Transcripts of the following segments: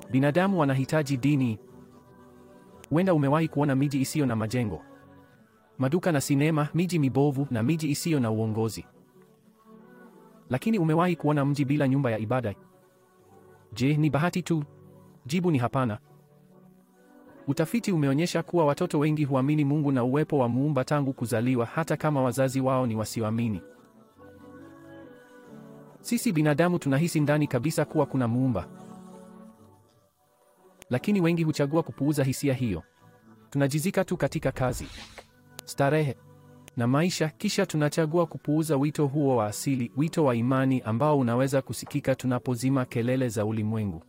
Binadamu wanahitaji dini. Huenda umewahi kuona miji isiyo na majengo, maduka na sinema, miji mibovu na miji isiyo na uongozi. Lakini umewahi kuona mji bila nyumba ya ibada? Je, ni bahati tu? Jibu ni hapana. Utafiti umeonyesha kuwa watoto wengi huamini Mungu na uwepo wa Muumba tangu kuzaliwa hata kama wazazi wao ni wasioamini. Sisi binadamu tunahisi ndani kabisa kuwa kuna Muumba. Lakini wengi huchagua kupuuza hisia hiyo. Tunajizika tu katika kazi, starehe na maisha, kisha tunachagua kupuuza wito huo wa asili, wito wa imani ambao unaweza kusikika tunapozima kelele za ulimwengu.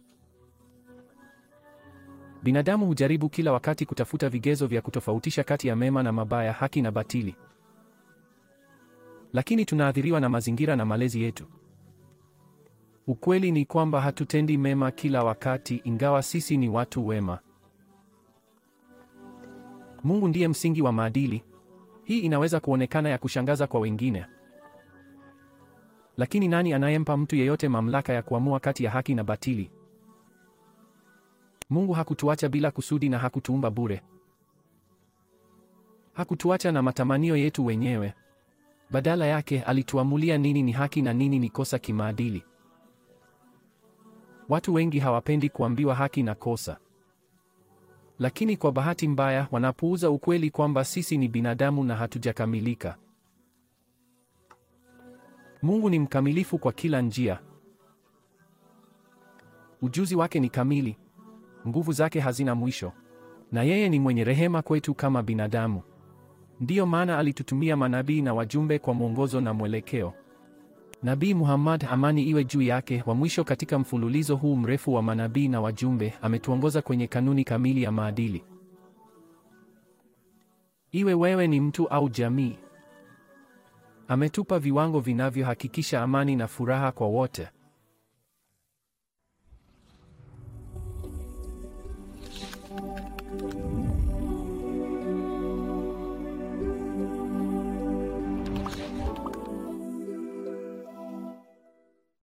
Binadamu hujaribu kila wakati kutafuta vigezo vya kutofautisha kati ya mema na mabaya, haki na batili. Lakini tunaathiriwa na mazingira na malezi yetu. Ukweli ni kwamba hatutendi mema kila wakati, ingawa sisi ni watu wema. Mungu ndiye msingi wa maadili. Hii inaweza kuonekana ya kushangaza kwa wengine, lakini nani anayempa mtu yeyote mamlaka ya kuamua kati ya haki na batili? Mungu hakutuacha bila kusudi na hakutuumba bure. Hakutuacha na matamanio yetu wenyewe. Badala yake, alituamulia nini ni haki na nini ni kosa kimaadili. Watu wengi hawapendi kuambiwa haki na kosa, lakini kwa bahati mbaya wanapuuza ukweli kwamba sisi ni binadamu na hatujakamilika. Mungu ni mkamilifu kwa kila njia. Ujuzi wake ni kamili, nguvu zake hazina mwisho, na yeye ni mwenye rehema kwetu kama binadamu. Ndiyo maana alitutumia manabii na wajumbe kwa mwongozo na mwelekeo. Nabii Muhammad, amani iwe juu yake, wa mwisho katika mfululizo huu mrefu wa manabii na wajumbe, ametuongoza kwenye kanuni kamili ya maadili. Iwe wewe ni mtu au jamii, ametupa viwango vinavyohakikisha amani na furaha kwa wote.